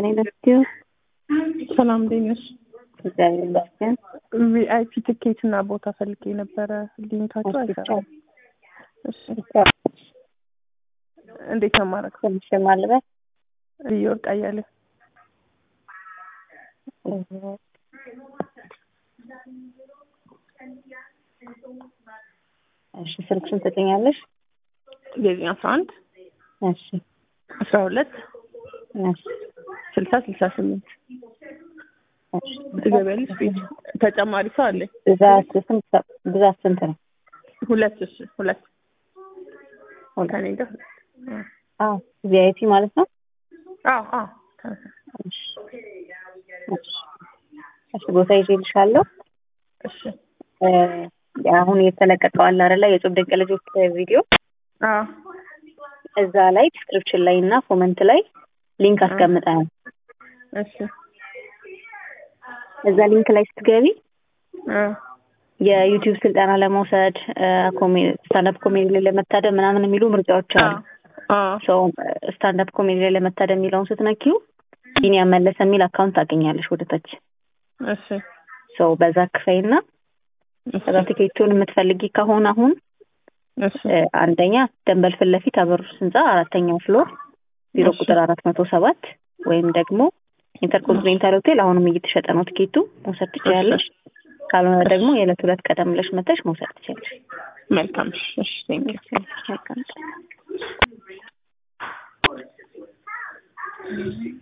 ይስጥልኝ ለስቲው ሰላም እንዴት ነሽ? እግዚአብሔር ይመስገን። ቪአይፒ ትኬት እና ቦታ ፈልጌ ነበረ። ሊንካቸው አይሰራም። እሺ እንዴት ነው ማድረግ? ትንሽ ማልበት ልዩ ወርቅ አያሌ እሺ ስልክሽን ትሰጠኛለሽ? ዘጠኝ አስራ አንድ እሺ አስራ ሁለት እሺ ስልሳ ስልሳ ስምንት እሺ ትገቢያለሽ? ቤት ተጨማሪ ሰው አለኝ። ብዛት ስንት ብዛት ስንት ነው? ሁለት እሺ ሁለት ሁለት። ከኔ ጋር አዎ ቪአይፒ ማለት ነው። አዎ አዎ እሺ እሺ እሺ ቦታ ይዤልሻለሁ። እሺ እ አሁን የተለቀቀው አለ አይደለ የጾም ድንቅ ልጆች ቪዲዮ አዎ እዛ ላይ ዲስክሪፕሽን ላይ እና ኮመንት ላይ ሊንክ አስቀምጠናል። እሺ እዛ ሊንክ ላይ ስትገቢ አ የዩቲዩብ ስልጠና ለመውሰድ ስታንዳፕ ኮሜዲ ላይ ለመታደም ምናምን የሚሉ ምርጫዎች አሉ። አ ሰው ስታንዳፕ ኮሜዲ ላይ ለመታደም የሚለውን ስትነኪው ቢኒያም መለሰ የሚል አካውንት ታገኛለሽ ወደ ታች። እሺ ሰው በዛ ክፈይና ከዛ ቲኬቱን የምትፈልጊ ከሆነ አሁን እሺ እ አንደኛ ደንበል ፊት ለፊት አበሩስ ህንፃ አራተኛው ፍሎር ቢሮ እሺ። ቁጥር አራት መቶ ሰባት ወይም ደግሞ ኢንተርኮንቲኔንታል ሆቴል አሁንም እየተሸጠ ነው ቲኬቱ መውሰድ ትችያለሽ። ካልሆነ ደግሞ የዕለት ሁለት ቀደም ብለሽ መተሽ መውሰድ ትችያለሽ። መልካም እሺ ቴንክ ዩ መልካም